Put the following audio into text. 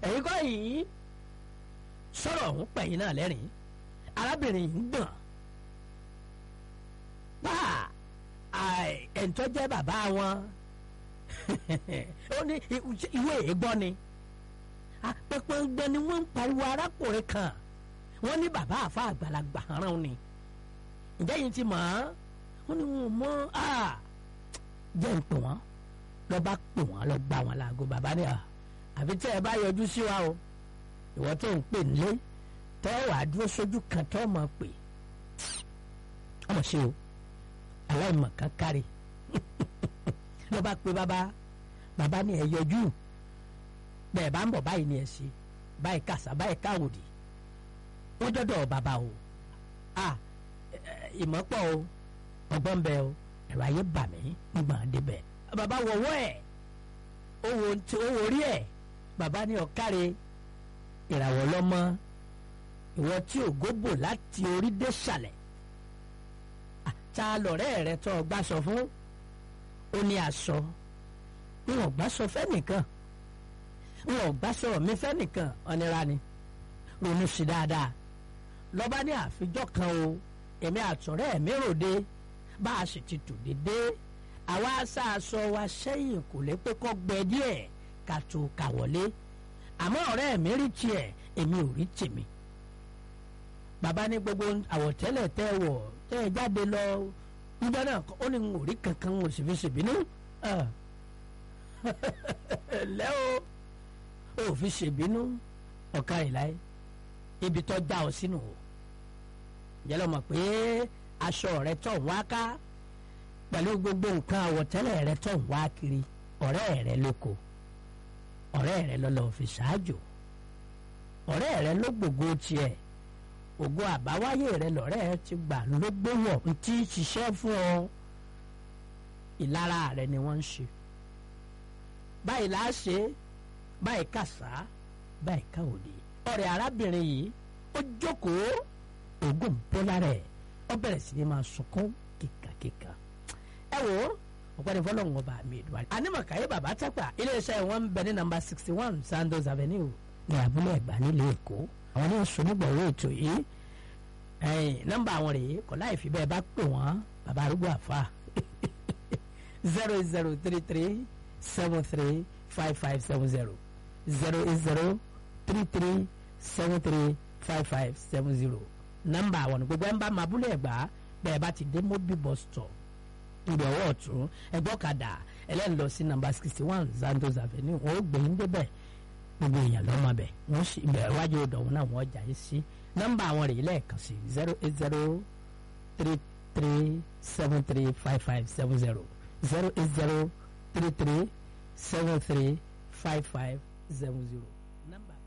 ẹ̀yin kọ́ yìí sọ̀rọ̀ ọ̀hún pẹ̀yìn náà lẹ́rìn arábìnrin yìí ń gbọ̀n pa ẹ̀ńtọ́ jẹ́ bàbá wọn ó ní ìwé èégbọ́ ni apẹpẹgbẹ ni wọ́n ń pariwo arákùnrin kan wọ́n ní bàbá àfa àgbàlagbà rán ni ǹjẹ́ yìí ti mọ̀ ọ́ wọ́n ní wọn mọ́ jẹ́ ń pè wọ́n lọ́ bá pè wọ́n lọ́ gbà wọ́n láago bàbá ni àfi tẹ́ ẹ bá yọjú sí wa o ìwọ tó ń pè nílé tọ́ wàá dúró sójú kan tọ́ mọ̀ pé ọmọ ṣe o aláìmọ̀ kan kárí lọ́ bá pe bàbá bàbá ni ẹ yọjú bẹ́ẹ̀ bá ń bọ̀ báyìí ni ẹ ṣe báyìí kàṣà báyìí káwòdì wọ́n dọ́dọ̀ bàbá o a ìmọ̀pọ̀ o ọgbọ́n bẹ o ẹ̀rọ ayé bà mí ń gbọ̀n débẹ̀ bàbá wọ̀wọ́ ẹ̀ owó orí ẹ̀ bàbá ní ọ̀káre ìràwọ̀ lọ́mọ ìwọ tí ògóbò láti orí dé sàlẹ̀ ta lọ̀rẹ́ rẹ tó ọgbà sọ fún ó ní aṣọ wọn gbà sọ fẹ́nìkan wọn gbà sọ̀rọ̀ mi fẹ́nìkan ọ̀nira ni ronú sí dáadáa lọ́ba ní àfijọ́ kan o èmi àtọ̀rẹ́ mi ròde bá a sì ti tò dédé àwa aṣáaṣọ wa sẹ́yìn kò lè pé kọ́ gbẹ díẹ̀ ká tó kà wọlé àmọ́ ọ̀rẹ́ mi rí tiẹ̀ èmi ò rí tèmi bàbá ní gbogbo àwọ̀tẹ́lẹ̀ tẹ́ wọ̀ tẹ́ ẹ jáde lọ níjọ́ náà ó ní n ò rí kankan n ò sì fi ṣèbínú lẹ́ o ò fi ṣèbínú ọ̀ka ìláyé ibi tó já ọ sínú o jẹ́ lọ́mọ pé aṣọ rẹ tó ń wá ká pẹ̀lú gbogbo nǹkan àwọ̀tẹ́lẹ̀ rẹ tó ń wá kiri ọ̀rẹ́ rẹ lóko ọ̀rẹ́ rẹ lọ́lọ́ fi ṣáájò ọ̀rẹ́ rẹ ló gbogbo tiẹ̀ ògo àbáwáyé rẹ lọ́rẹ́ ti gbà ló gbówọ̀ ntí ṣiṣẹ́ fún ọ ìlara rẹ ni wọ́n ń ṣe báyìí là á ṣe báyìí kàṣá báyìí káwòdì ọ̀rẹ́ arábìnrin yìí ó jókòó oògùn bọ́lá rẹ̀ ó bẹ̀rẹ̀ sí ni máa sunkún kíkàkíkà ẹ wò ó ọ̀pẹ́ni fọlọ́run ọba mi ìdúwárí. anímọ̀káyé bàbá tápà iléeṣẹ́ wọn ń bẹ ní nàmbà sixty one Sandoz Avenue ní abúlé ẹ̀gbá nílùú èkó àwọn ní sọnígbọ̀wé ètò yìí nọ́mbà àwọn rèé kọ́ láì fi bẹ́ẹ̀ bá pè wọ́n bàbá arúgbó àfa zero zero three three seven three five five seven zero zero eight zero three three seven three five five seven zero nọ́mbà àwọn ní gbogbo ẹ̀ ń bá mabúlé ẹ̀gbá bẹ́ẹ̀ bá ti dé mobil bus stop ìdè ọwọ́ ọ̀tún ẹgbọ́ kadà ẹlẹ́ni lọ sí nàmbà sixty one Sandoz Avenue wọn ó gbé yín débẹ̀ gbogbo èèyàn lọ́mọ bẹ̀ wọ́n sì bẹ̀ wájú ọ̀dọ̀ wọn náà wọ́n jà yín sí nọ́mbà àwọn rèé lẹ́ẹ̀kan sí zero eight zero three three seven three five five seven zero zero eight zero three three seven three five five seven zero nọ́mbà.